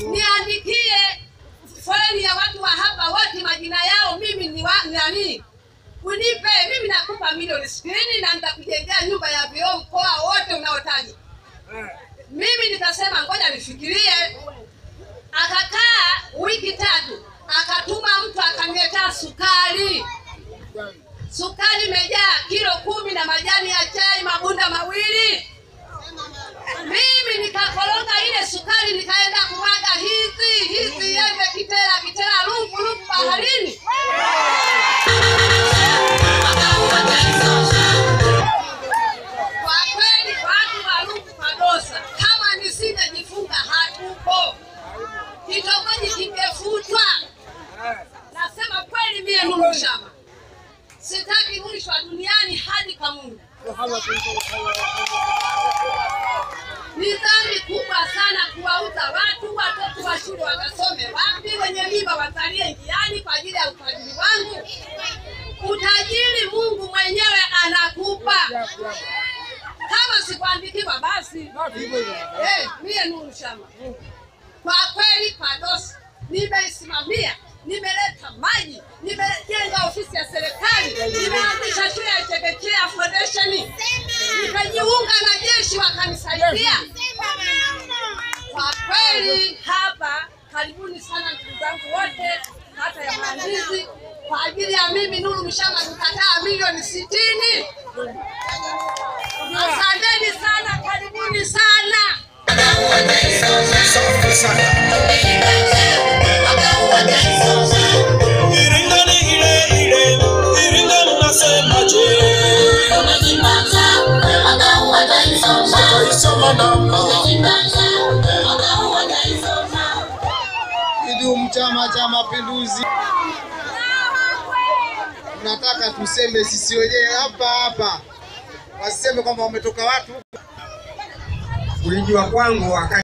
niandikie foleni ya watu wa hapa wote majina yao, mimi ni wa nani, unipe mimi, nakupa milioni sitini na nitakujengea nyumba ya vioo mkoa wote unaotaja. Mimi nikasema ngoja nifikirie. Akakaa wiki tatu, akatuma mtu akaniletea sukari. Sukari imejaa kilo kumi na majani ya chai mabunda mawili. Mimi nikakoroga ile sukari, nikaenda kumwaga hizi hizi yembe Kitera, Kitera, lufu lufu baharini. Kwa kweli watu wa Ruvu Padosa, kama nisingejifunga hatupo, kitongoji kingefutwa. Nasema kweli, mie Nuru Shama sitaki rushwa duniani hadi kwa Mungu. Ni dhambi kubwa sana kuwauza watu, watoto wa shule wakasome wapi, wenye mimba watalie njiani kwa ajili ya utajiri wangu. Utajiri Mungu mwenyewe anakupa, kama sikuandikiwa basi. Eh, mie Nuru Shama kwa kweli Padosa nimeisimamia, nimeleta maji, nimejenga ofisi ya serikali, nimeanzisha shule ya chekechea foundation, nikajiunga na jeshi wakanisaidia. Kwa kweli hapa, karibuni sana ndugu zangu wote, hata ya Mlandizi, kwa ajili ya mimi Nuru Mshama nikataa milioni sitini. Asanteni sana, karibuni sana. Safi sana. Iringa ni ile ile, Iringa mnasemaje? Wataisoma namba. Kidumu Chama cha Mapinduzi! Tunataka tuseme sisi wenyewe hapa hapa, wasiseme kwamba wametoka watu Kulijua kwangu wakati